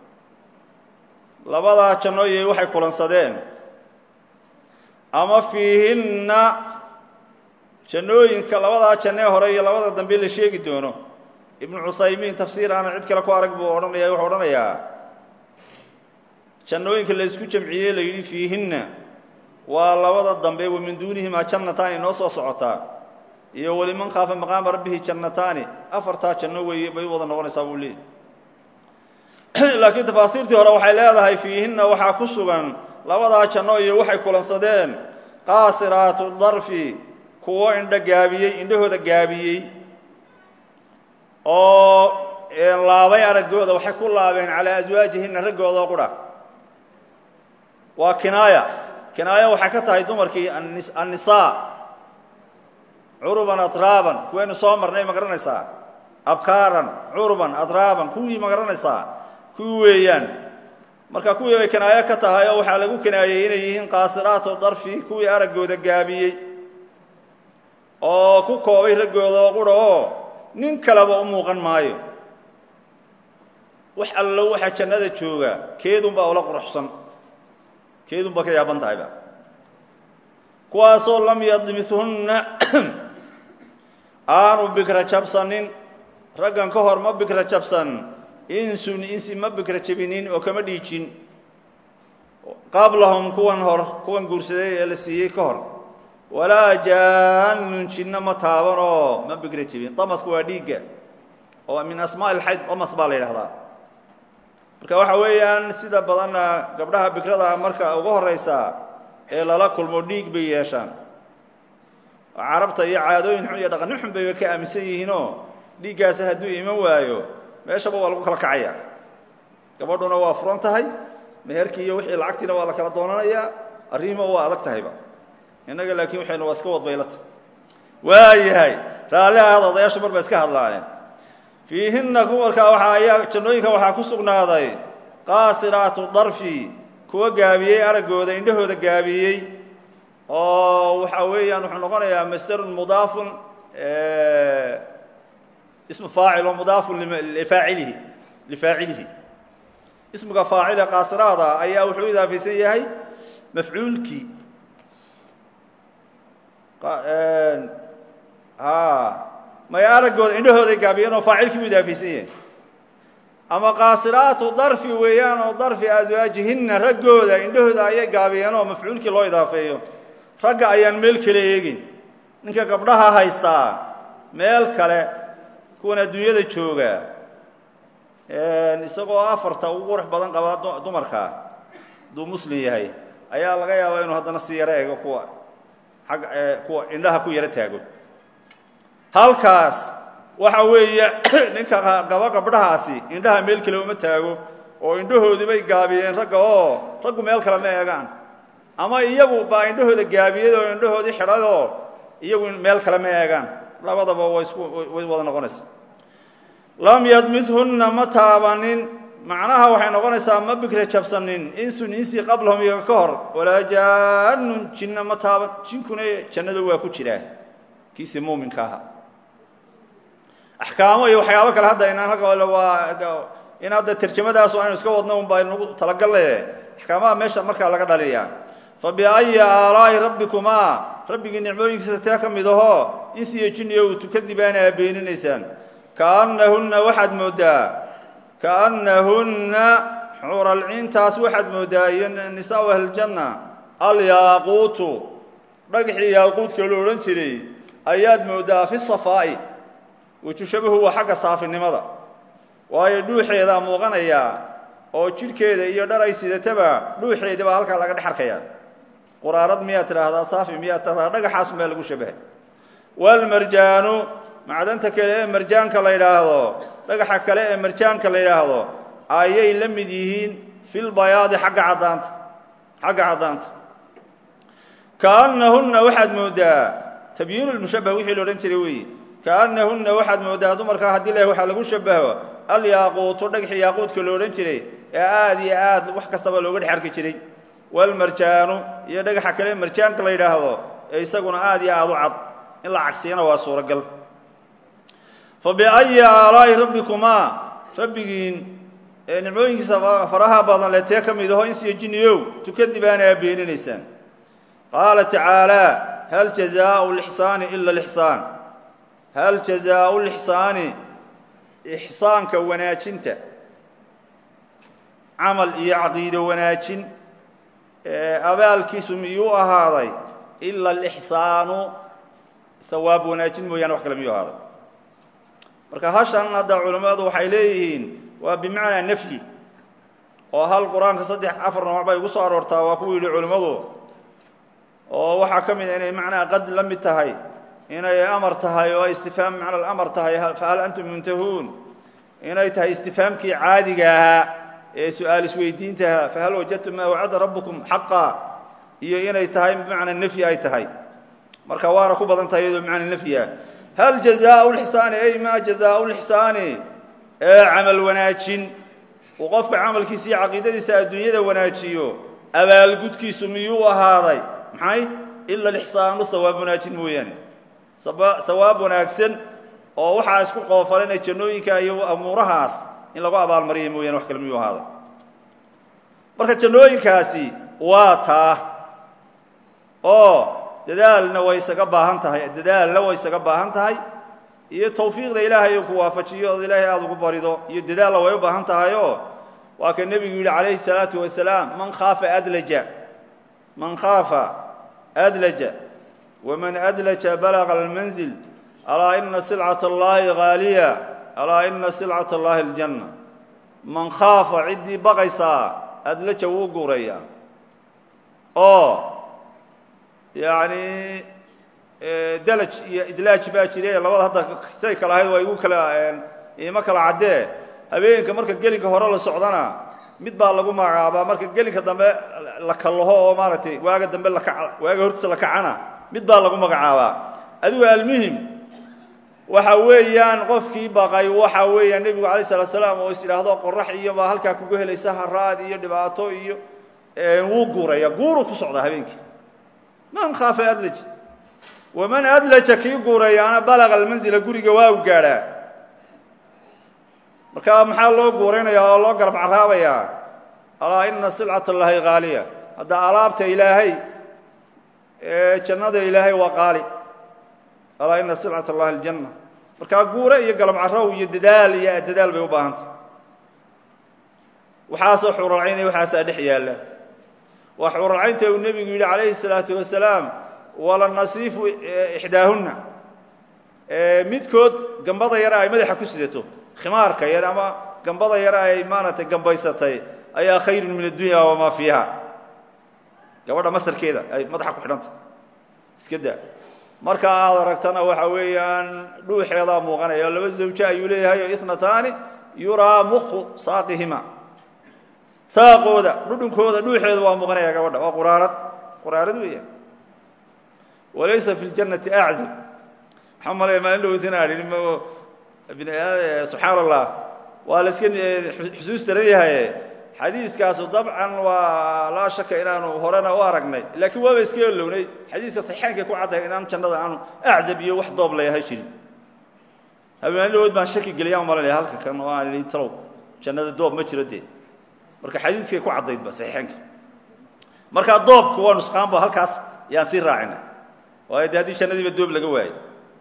labadaa jannooyay waxay kulansadeen ama fiihinna jannooyinka labadaa jannee hore iyo labada dambe la sheegi doono ibnu cuthaymiin tafsiir aana cid kale ku arag buu odhanaya wuxuu odhanayaa jannooyinka la isku jamciyey la yidhi fiihinna waa labada dambe wa min duunihimaa jannataani noo soo socotaa iyo weliman khaafa maqaama rabbihi jannataani afartaa janno weeye bay u wada noqonaysaa buu leeyay laakiin tafaasiirtii hore waxay leedahay fiihinna waxaa ku sugan labadaa janno iyo waxay kulansadeen qaasiraatu darfi kuwo indho gaabiyey indhahooda gaabiyey oo laabay araggooda waxay ku laabeen calaa aswaajihinna raggoodao qudha waa kinaaya kinaaya waxay ka tahay dumarkii annisaa curuban atraaban kuwaynu soo marnay ma garanaysaa abkaaran curuban atraaban kuwii ma garanaysaa kuwii weeyaan marka kuwii bay kinaayo ka tahay oo waxaa lagu kinaayey inay yihiin qaasiraatu darfi kuwii araggooda gaabiyey oo ku koobay raggooda oo qura oo nin kaleba u muuqan maayo wax allo waxaa jannada jooga keedunbaa ula quruxsan keedunbaa ka yaaban tahayba kuwaasoo lam yadmithunna aanu bikra jabsanin raggan ka hor ma bikra jabsan insun insi ma bikra jabinin oo kama dhiijin qablahum kuwan hor kuwan guursaday ee la siiyey ka hor walaa jaanun jinno ma taaban oo ma bikra jebin damasku waa dhiigga oo min asmaa ilxayd damas baa la yidhahdaa marka waxa weeyaan sida badanna gabdhaha bikrada marka uga horeysa ee lala kulmo dhiig bay yeeshaan carabta iyo caadooyin xun iyo dhaqanin xun bayba ka aaminsan yihiinoo dhiiggaasi hadduu iman waayo meeshaba waa lagu kala kacaya gabadhuna waa furan tahay meherkii iyo wixii lacagtiina waa la kala doonanayaa arrihima waa adag tahayba innaga laakiin waxaynu waa iska wadbaylata waayahay raalli ahaad odayaashu mar ba iska hadlaaneen fiihinna kuwarkaa waxaa ayaa jannooyinka waxaa ku sugnaaday qaasiraatu darfi kuwa gaabiyey araggooda indhahooda gaabiyey oo waxa weeyaan wuxuu noqonayaa masdarun mudaafun ismu faacil oo mudaafun lifaacilihi lifaacilihi ismiga faacile qaasiraada ayaa wuxuu idaafaysan yahay mafcuulkii may araggooda indhahooday gaabiyeen oo faacilkii buu idaafaysan yahay ama qaasiraatu darfi weeyaan oo darfi aswaajihinna raggooda indhahooda ayay gaabiyeen oo mafcuulkii loo idaafeeyo ragga ayaan meel kale eegin ninka gabdhaha haystaa meel kale kuwan adduunyada jooga isagoo afarta ugu qurux badan qabaa dumarka hadduu muslim yahay ayaa laga yaabaa inuu haddana si yaro eego kuwa ag kuwa indhaha ku yaro taago halkaas waxa weeye ninka qaba gabdhahaasi indhaha meel kale uma taago oo indhahoodii bay gaabiyeen ragga oo raggu meel kale ma eegaan ama iyagu baa indhahooda gaabiyey oo indhahoodii xidhay oo iyagu meel kale ma eegaan labadaba way isku way wada noqonaysa lam yadmithunna ma taabanin macnaha waxay noqonaysaa ma bikra jabsanin insun insi qablahum iyaga ka hor walaa jaanun jinna ma taaban jinkuna jannada waa ku jiraa kiisi muuminka aha axkaamo iyo waxyaabo kale hadda inaan halka waa in hadda tarjamadaas aynu iska wadno un baa nagu talagalle axkaamaha meesha markaa laga dhaliyaa fa biayi aalaa'i rabbikumaa rabbigii nicmooyinkiisa tee ka mid ahoo insiyo jinniyo uu tukadibaana aa beeninaysaan kaannahunna waxaad mooddaa kaannahunna xuralciintaas waxaad mooddaa iyo nisaau ahliljanna alyaaquutu dhagaxii yaaquudka la odhan jiray ayaad mooddaa fi safaa'i wejushabahu waa xagga saafinimada waayo dhuuxeedaa muuqanayaa oo jidhkeeda iyo dhar ay sidataba dhuuxeedii baa halkaa laga dhex arkayaa quraarad miyaad tidhaahdaa saafi miyaad tidhahdaa dhagaxaasun baa lagu shabahay walmarjaanu macdanta kale ee marjaanka la yidhaahdo dhagaxa kale ee marjaanka la yidhaahdo ayay la mid yihiin filbayaadi xagga caddaanta xagga caddaanta kaannahunna waxaad mooddaa tabyiinu lmushabbah wixii la odhan jiray weeye kaannahunna waxaad mooddaa dumarkaa haddii leh waxaa lagu shabaho alyaaquutu dhagxii yaaquudka lo odhan jiray ee aada iyo aad wax kastaba looga dhex arki jiray walmarjaanu iyo dhagaxa kale marjaanka la yidhaahdo ee isaguna aad iyo aada u cad in la cagsiyana waa suuragal fa biayi aalaa'i rabbikumaa rabbigiin ee nicmooyinkiisa faraha badan le tee ka mid aho insiyo jinniyow tukadibaana aa beeninaysaan qaala tacaalaa hal jazaau lixsaani ila lixsaan hal jazaau lixsaani ixsaanka wanaajinta camal iyo caqiido wanaajin abaalkiisu miyuu ahaaday ila alixsaanu hawaab wanaajin mooyaane wax kale miyuu ahaaday marka hashan hadda culammadu waxay leeyihiin waa bimacnaa nafyi oo hal qur-aanka saddex afar nooc bay ugu soo aroortaa waa ku yidhi culimmadu oo waxaa ka mid a inay macnaa qad la mid tahay inay amar tahay oo istifhaam macna alamar tahay fahal antum muntahuun inay tahay istifhaamkii caadiga ahaa ee su-aal isweydiintaha fahal wajadtum maa wacada rabbukum xaqa iyo inay tahay bimacnaa nafyi ay tahay marka waana ku badan tahay iyadoo bimacnaa nafyi ah hal jazaau lixsaani ay maa jazaau lixsaani ee camal wanaajin uu qofka camalkiisa iyo caqiidadiisa adduunyada wanaajiyo abaalgudkiisu miyuu ahaaday maxay ila alixsaanu hawaab wanaajin mooyaane hawaab wanaagsan oo waxaa isku qoofalanay jannooyinka iyo amuurahaas in lagu abaalmariya mooyane wax kale miyuu ahaaday marka jannooyinkaasi waa taa oo dadaalna way isaga baahan tahay dadaalna way isaga baahan tahay iyo tawfiiqda ilaahay uu ku waafajiyo ood ilaahay aada ugu barido iyo dadaalna way u baahan tahayoo waa ka nebigu yidhi calayhi الsalaatu wasalaam man khaafa adlaja man khaafa adlaja waman adlaja balaga almanzil alaa ina silcat اllahi haaliya alaa ina silcat اllahi اljanna man khaafa ciddii baqaysaa adlaja wuu guuraya oo yacni dalaj iyo idlaaj baa jire labada hadda siday kala ahayd waa igu kala iima kala caddee habeenka marka gelinka hore la socdana mid baa lagu magacaabaa marka gelinka dambe la kallaho oo maaragtay waaga dambe laka waaga hortiisa la kacana mid baa lagu magacaabaa adigu almuhim waxa weeyaan qofkii baqay waxa weeyaan nebigu alay salatu salaam oo is idhaahdo qorax iyo baa halkaa kugu helaysa haraad iyo dhibaato iyo wuu guuraya guuru ku socdaa habeenkii man khaafa adlaj waman adlaja kii guurayaana balaga almanzila guriga waa u gaadhaa marka maxaa loo guuraynayaa oo loo garab caraabayaa alaa ina silcat allahi haaliya hadda alaabta ilaahay ee jannada ilaahay waa qaali alaa ina silcat allahi aljanna markaa guure iyo galab carow iyo dadaal iyo dadaal bay u baahantay waxaasoo xuralcaynaya waxaasaa dhex yaalla waa xuralcaynta uu nebigu yidhi calayhi الsalaatu wasalaam wala nasiifu ixdaahunna midkood gambada yara ay madaxa ku sidato khimaarka yar ama gambada yara ay maaragtay gambaysatay ayaa khayrun min addunya wamaa fiiha gabadha masarkeeda ay madaxa ku xidhantay iska daa marka aad aragtana waxa weeyaan dhuuxeedaa muuqanaya laba zawje ayuu leeyahay o itnataani yuraa muku saaqihima saaqooda dhudhunkooda dhuuxeeda waa muuqanaya gabadha waa quraarad quraarad weeya walaysa fi ljannati aczab maxaa malaya maalin dhowtinaa subxaan allah waa la iska xusuus daran yahay xadiiskaasu dabcan waa laa shaka inaanu horena u aragnay laakiin waaba iska elownay xadiiska saxeenkay ku caddahay inaan jannada aanu aczab iyo wax doob layahay jirin habeen dhawood baan shaki geliyaan malanaya halka kan oo aan idhi talow jannada doob ma jiro dee marka xadiiskay ku caddaydba saxiixeenka markaa doobku waa nusqaanba halkaas yaan sii raacina waayo de haddii jannadiiba doob laga waayo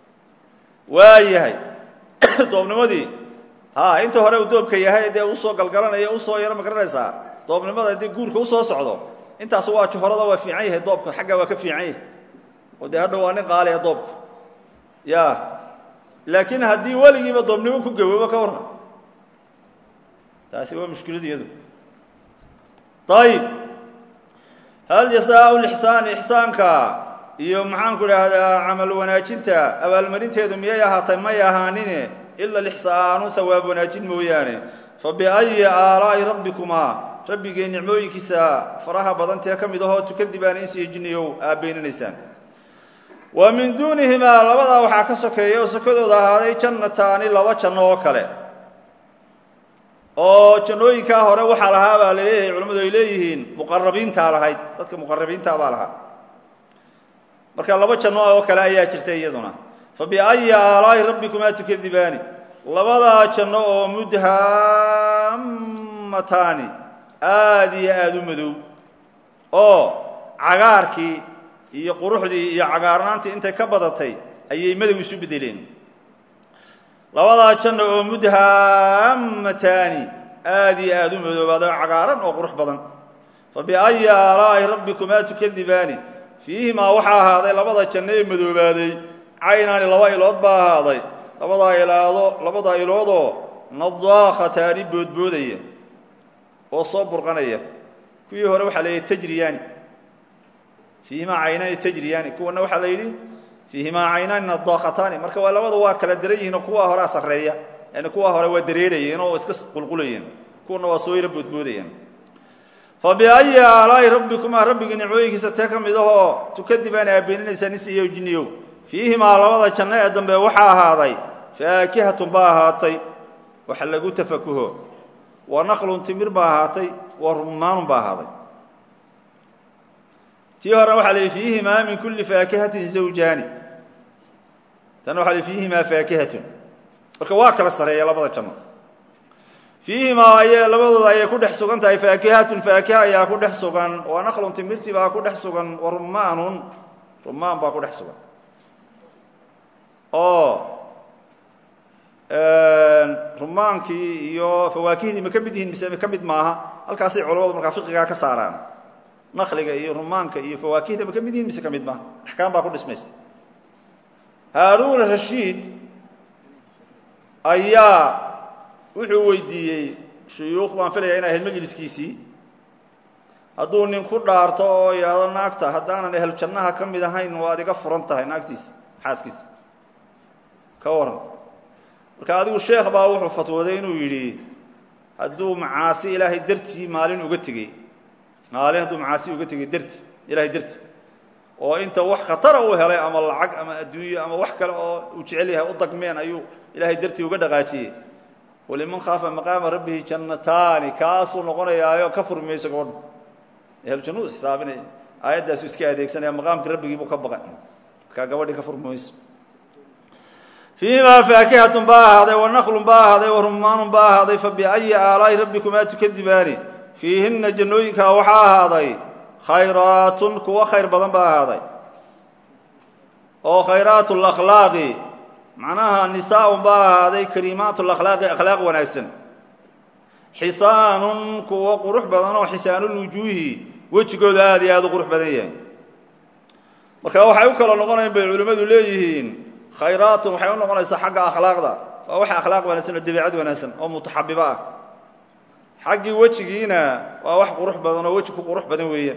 waa yahay doobnimadii ha inta hore uu doobka yahay dee usoo galgalanaya usoo yaro ma garanaysaa doobnimada dee guurka usoo socdo intaas waa johorada waa fiican yahay doobka xagga waa ka fiican yahay oo dee hadha waa nin qaaliya doobka ya laakiin haddii weligiiba doobnimo ku gaboobo ka warran taasi waa mushkiladu iyadu ayib hal jasaau lixsaani ixsaanka iyo maxaanku idhaahdaa camal wanaajinta abaalmarinteedu miyay ahaatay may ahaanine ila lixsaanu hawaab wanaajin mooyaane fa biayi aalaa'i rabbikumaa rabbigay nicmooyinkiisa faraha badantee ka mid ahoo tukadibaan insiyo jinniyow aabbeyninaysaan wa min duunihimaa labadaa waxaa ka sokeeya oo sokadooda ahaaday jannataani laba janno oo kale oo jannooyinkaa hore waxaa lahaa baa laleeyahay culimmadu ay leeyihiin muqarabiintaa lahayd dadka muqarabiintaa baa lahaa marka laba janno oo kale ayaa jirta iyaduna fa biayi aalaa'i rabbikumaa tukadibaani labadaa janno oo mudhammataani aada iyo aada u madow oo cagaarkii iyo quruxdii iyo cagaarnaantii intay ka badatay ayay madow isu beddeleen labadaa janno oo mudhammataani aada iyo aada u madoobaada oo cagaaran oo qurux badan fa biayi aalaa'i rabbikumaa tukadibaani fiihimaa waxaa ahaaday labada janno ee madoobaaday caynaani laba ilood baa ahaaday labadaa ilaado labadaa iloodoo nadaakhataani boodboodaya oo soo burqanaya kuwii hore waxaa la yidhi tajriyaani fiihimaa caynaani tajriyaani kuwana waxaa la yidhi fiihimaa caynaani nadaakhataani marka waa labada waa kala daran yihiin oo kuwaa horea sarreeya yani kuwaa hore waa dareerayeen oo iska qulqulayeen kuwana waa soo yaro boodboodayeen fa biayi aalaa'i rabbikumaa rabbigii nicmooyinkiisa tee ka mid ahoo tukadibaani aabeeninaysaa nis iyo jinniyow fiihimaa labada janno ee dambe waxaa ahaaday faakihatun baa ahaatay wax lagu tafakuho wa naqlun timir baa ahaatay wa rumaanun baa ahaaday tii horena waxaa la yidhi fiihimaa min kulli faakihatin zawjaani tanna waxa la yidhi fiihimaa faakihatun marka waa kala sareeya labada janno fiihimaa ay labadooda ayay ku dhex sugan tahay faakihatun faakiha ayaa ku dhex sugan wa naqlun timirti baa ku dhex sugan wa rumaanun rumaan baa ku dhex sugan oo rumaankii iyo fawaakihdii ma ka mid yihiin mise ka mid maaha halkaasay culamadu markaa fiqigaa ka saaraan naqliga iyo rumaanka iyo fawaakihda ma ka mid yihiin mise ka mid maaha axkaam baa ku dhismaysa haaruun rashiid ayaa wuxuu weydiiyey shuyuukh baan filaya inay ahayd majliskiisii hadduu nin ku dhaarto oo yidhaahdo naagta haddaanan ehel jannaha ka mid ahayn waad iga furan tahay naagtiisa xaaskiisa ka waran marka adigu sheekh baa wuxuu fatwooday inuu yidhi hadduu macaasi ilaahay dartii maalin uga tegey maalin hadduu macaasi uga tegey darti ilaahay darti oo inta wax khatara uu helay ama lacag ama adduunyo ama wax kale oo uu jecel yahay u dagmeen ayuu ilaahay dartii uga dhaqaajiyey waliman khaafa maqaama rabbihi jannataani kaasuu noqonayaayo ka furmi mayso gabadha eheljannudu xisaabinaya aayaddaasu iska adeegsanaya maqaamka rabbigii buu ka baqay markaa gabadhii ka furmi mayso fiihimaa faakihatun baa ahaaday wa naqlun baa ahaaday wa rumaanun baa ahaaday fa biayi aalaa'i rabbikumaa tukadibaani fiihinna jannooyinkaa waxaa ahaaday khayraatun kuwo khayr badan baa ahaaday oo khayraatu lakhlaaqi macnaha nisaaun baa ahaaday kariimaatu lakhlaaqi akhlaaq wanaagsan xisaanun kuwo qurux badan oo xisaanulwujuuhi wejigooda aada iyo aada u qurux badan yahay marka waxay u kala noqonayan bay culimmadu leeyihiin khayraatun waxay u noqonaysaa xagga akhlaaqda waa wax akhlaaq wanaagsan oo dabiicad wanaagsan oo mutaxabibo ah xaggii wejigiina waa wax qurux badan oo weji ku qurux badan weeyaan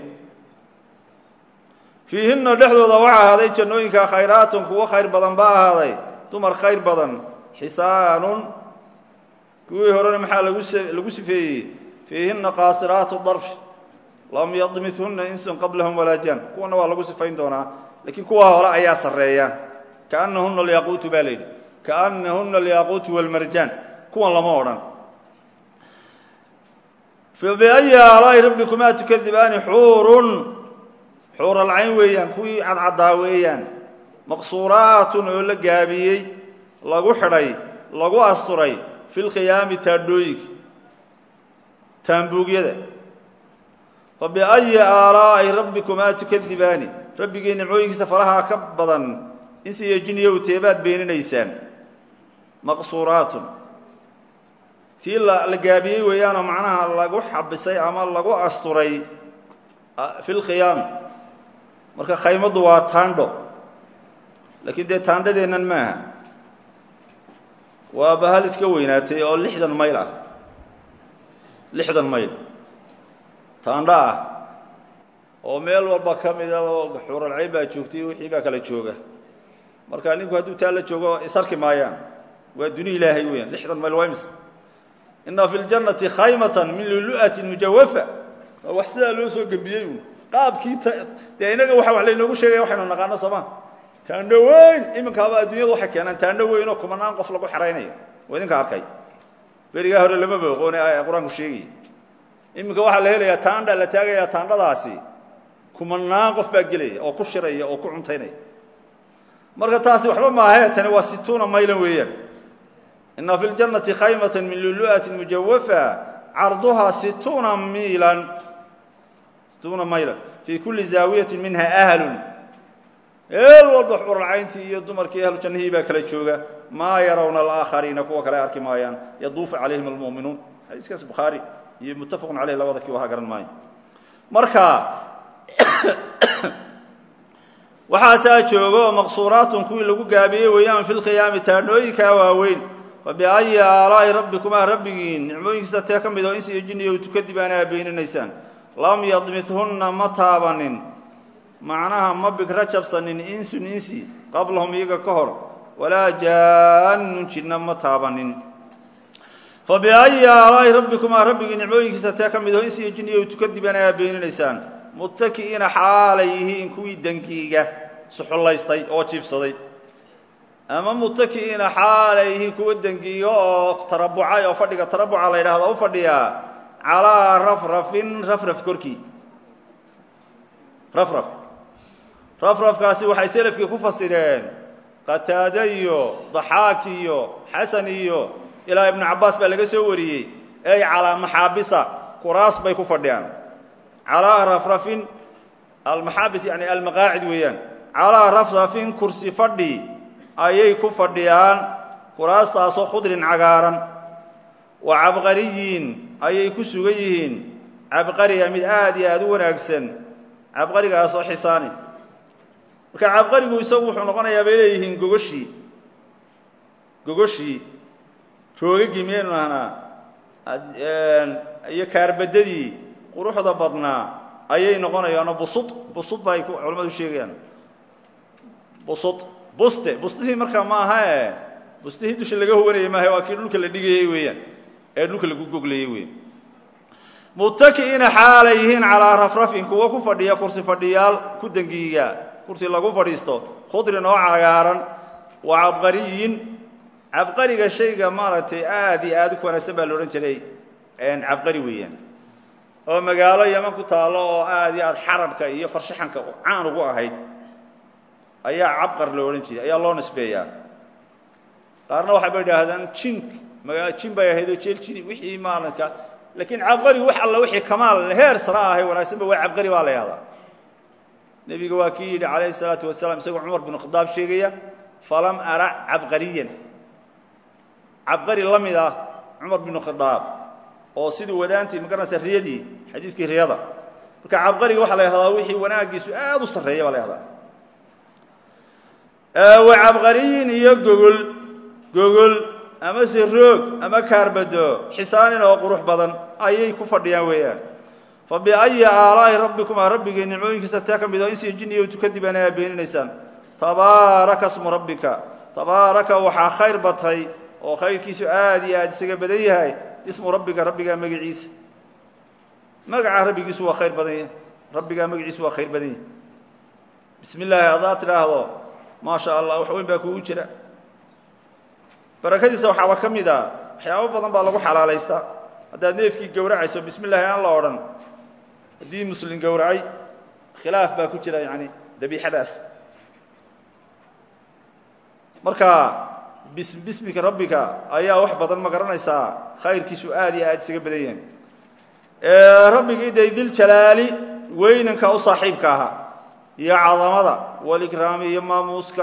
fiihinna dhexdooda waxaa ahaaday jannooyinka khayraatun kuwo khayr badan baa ahaaday dumar khayr badan xisaanun kuwii horena maxaa lagu lagu sifeeyey fiihinna qaasiraatu darfi lam yadmithunna insun qablahum walaa jan kuwana waa lagu sifayn doonaa laakiin kuwa hore ayaa sarreeya kaanahuna alyaquutu baa la yidhi kaanahuna alyaquutu walmarjaan kuwan lama odhan fabiayi aalaa'i rabbikumaa tukadibaani xuurun xuur alcayn weeyaan kuwii cadcaddaa weeyaan maqsuuraatun oo la gaabiyey lagu xidhay lagu asturay fi lkhiyaami taadhooyinka taambuugyada fa biayi aalaa'i rabbikumaa tukadibaani rabbigii nimcooyinkiisa faraha ka badan insiyo jinniyow teebaad beeninaysaan maqsuuraatun tii la gaabiyey weeyaanoo macnaha lagu xabisay ama lagu asturay fi lkhiyaami marka khaymaddu waa taandho laakiin dee taandhadeennan maaha waa bahal iska weynaatay oo lixdan mayl ah lixdan mayl taandho ah oo meel walba ka mida oo xuuralcayn baa joogtay wixii baa kala jooga marka ninku hadduu taa la joogo isarki maayaan waa duni ilaahay weeyaan lixdan mayl waa imis ina fi ljannati khaymatan min lulu'atin mujawafa waa wax sidaa loo soo gembiyey uun qaabkii dee inaga waxa wax laynoogu sheegaya waxaynu naqaano sooma taandho weyn iminkaaba adduunyadu waxay keenaan taandho weyn oo kumanaan qof lagu xeraynayo waa idinka arkay berigaa hore lama booqoone qur-aanku sheegaya iminka waxaa la helayaa taandha la taagayaa taandhadaasi kumanaan qof baa gelaya oo ku shiraya oo ku cuntaynaya marka taasi waxba maahee tani waa situuna maylan weeyaan ina fi ljannati khaymata min lulu'ati mujawafa carduhaa situuna miilan situuna maylan fii kulli zaawiyati minha ahlun eel walba xuralcayntii iyo dumarkii ahlu jannahii baa kala jooga maa yarawna alaakhariina kuwa kale arki maayaan yaduufu calayhim almu'minuun xadiiskaas bukhaari iyo muttafaqun caleyh labada kii waha garan maayo marka waxaasaa joogo maqsuuraatun kuwii lagu gaabiyey weeyaan fi lqiyaami taadhnooyinkaa waaweyn fa biayi aalaa'i rabbikumaa rabbigiin nicmooyinkiisa tee ka mid oo insi iyo jinniyo tukadib aana abeyninaysaan lam yadmithunna ma taabanin macnaha ma bigra jabsanin insun insi qablahum iyaga ka hor walaa jaannun jinna ma taabanin fa biayi aalaa'i rabbikumaa rabbigii nicmooyinkiisa tee ka mid oo insi iyo jinniyo tukadib aana abeyninaysaan muttaki'iina xaalay yihiin kuwii dangiiga suxullaystay oo jiibsaday ama muttaki'iina xaalay yihiin kuwa dangiiga oo tarabucay oo fadhiga tarabuca la yidhahdo u fadhiyaa calaa rafrafin rafraf korkii rafraf rafrafkaasi waxay selafkii ku fasireen qataade iyo daxaak iyo xasan iyo ilaa ibnu cabbaas baa laga soo wariyey ey calaa maxaabisa kuraas bay ku fadhiyaan calaa rafrafin almaxaabis yani almaqaacid weeyaan calaa rafrafin kursi fadhi ayay ku fadhiyaan kuraastaasoo khudrin cagaaran wa cabqariyin ayay ku sugan yihiin cabqariga mid aad iyo aada u wanaagsan cabqarigaasoo xisaani marka cabqarigu isagu wuxuu noqonayaa bay leeyihiin gogoshii gogoshii roogagii miyaynu nahnaa iyo kaarbadadii quruxda badnaa ayay noqonayaano busud busud ba ay culamadu sheegayaan busud buste bustihii markaa ma aha e bustihii dusha laga hoganayay maaha waa kii dhulka la dhigayey weeyaan ee dhulka lagu goglayey weyan muttaki'iina xaalay yihiin calaa rafrafin kuwa ku fadhiya kursi fadhiyaal ku dangiiga kursi lagu fadhiisto khudrin oo cagaaran wa cabqariyin cabqariga shayga maaragtay aad iyo aad u wanaagsan baa la odhan jiray cabqari weeyaan oo magaalo yaman ku taallo oo aad iyo aad xarabka iyo farshaxanka caan ugu ahayd ayaa cabqar loo odhan jiray ayaa loo nisbeeyaa qaarna waxay ba idhaahdaan jink magaa jin bay ahayd oo jeel jini wixii maalinka laakiin cabqari wax alla wixii kamaal heer sara ahay wanaagsanba waa cabqari baa la yahdaa nebiga waa kii yidhi calayhi salaatu wasalaam isagoo cumar binu khadaab sheegaya falam ara cabqariyan cabqari la mid ah cumar binu khadaab oo sidii wadaantii magaranaysa riyadii xadiidkii riyada marka cabqariga waxaa la yahdaa wixii wanaagiisu aad u sarreeya baa la yahdaa wa cabqariyin iyo gogol gogol ama se roog ama kaarbado xisaanin oo qurux badan ayay ku fadhiyaan weeyaan fa biayi aalaa'i rabbikumaa rabbigii nicmooyinkiisa tee ka mid oo insiyo jinniyo tukadib aana beeninaysaan tabaaraka smu rabbika tabaaraka waxaa khayr batay oo khayrkiisu aad iyo aad isaga badan yahay ismu rabbika rabbigaa magaciisa magaca rabbigiisu waa khayr badan yahay rabbigaa magaciisu waa khayr badan yahay bismi illaahi haddaad tidhaahdo maa sha allah wax weyn baa kugu jira barakadiisa waxaaba ka mid a waxyaabo badan baa lagu xalaalaystaa haddaad neefkii gowracayso bismi llahi aan la odhan haddii muslim gowracay khilaaf baa ku jira yani dabiixadaas marka bis bismika rabbika ayaa wax badan ma garanaysaa khayrkiisu aad iyo aad isaga badan yahay rabbigii day diljalaali weynanka u saaxiibka ahaa iyo cadamada walikraami iyo maamuuska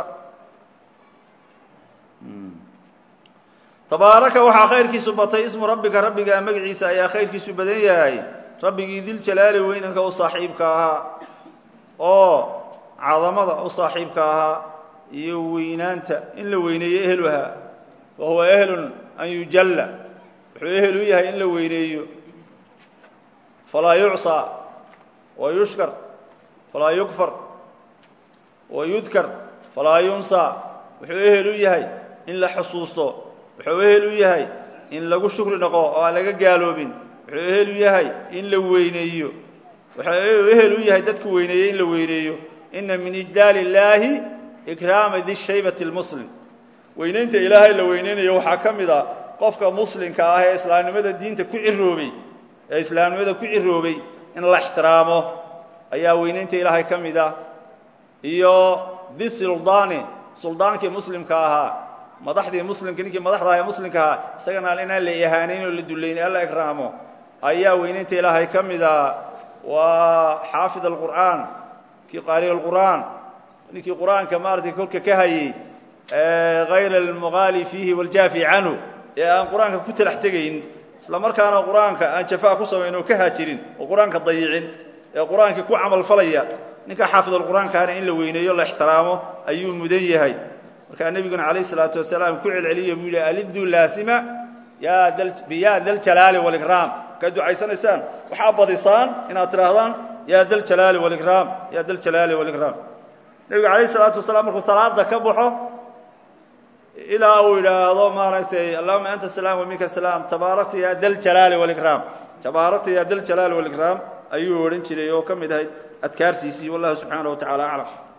tabaaraka waxaa khayrkiisu batay ismu rabbika rabbiga magaciisa ayaa khayrkiisu badan yahay rabbigii diljalaali weynanka u saaxiibka ahaa oo cadamada u saaxiibka ahaa iyo weynaanta in la weyneeyo ehluhaa wa huwa ehlun an yujalla wuxuu ehel u yahay in la weyneeyo falaa yucsaa wa yushkar falaa yukfar wa yudkar falaa yunsaa wuxuu ehel u yahay in la xusuusto wuxuu ehel u yahay in lagu shukri noqo oo aan laga gaaloobin wuxuu ehel u yahay in la weyneeyo wuxuu ehel u yahay dadku weyneeye in la weyneeyo ina min ijlaal illaahi ikraama di shaybati lmuslim weynaynta ilaahay la weyneynayo waxaa ka mid a qofka muslimka ah ee islaamnimada diinta ku ciroobay ee islaamnimada ku ciroobay in la ixtiraamo ayaa weynaynta ilaahay ka mid ah iyo bisuldaani suldaankii muslimka ahaa madaxdii muslimka ninkii madaxda aha ee muslimka ahaa isagana inaan la ihaanayn oo la dullayn alla ikraamo ayaa weynaynta ilaahay ka mid ah waa xaafid alqur'aan kii qaari alqur'aan ninkii qur'aanka maaratay kolka ka hayey hayra almuqaali fiihi waljaafi canhu ee aan qur-aanka ku talax tegayn isla markaana qur-aanka aan jafaa ku samayn oo ka haajirin oo qur-aanka dayicin ee qur-aankii ku camal falaya ninka xaafidalqur'aankaana in la weyneeyo la ixtiraamo ayuu mudan yahay markaa nebiguna calayh isalaatu wasalaam ku celceliya buu yihi aliddu laasima biya daljalaali walikraam markaad ducaysanaysaan waxaa badisaan inaad tidhaahdaan ya daljalaali walikraam ya daljalaali walikraam nebiga calayh isalaatu wasalaam markuu salaada ka baxo ilaa uu yidhaahdo maaragtay allahuma anta salaam waminka salaam tabaarakta ya daljalaali walikraam tabaarakta ya daljalaali walikraam ayuu odhan jiray oo ka mid ahayd adkaartiisii wallahu subxaanaه wa tacala aclam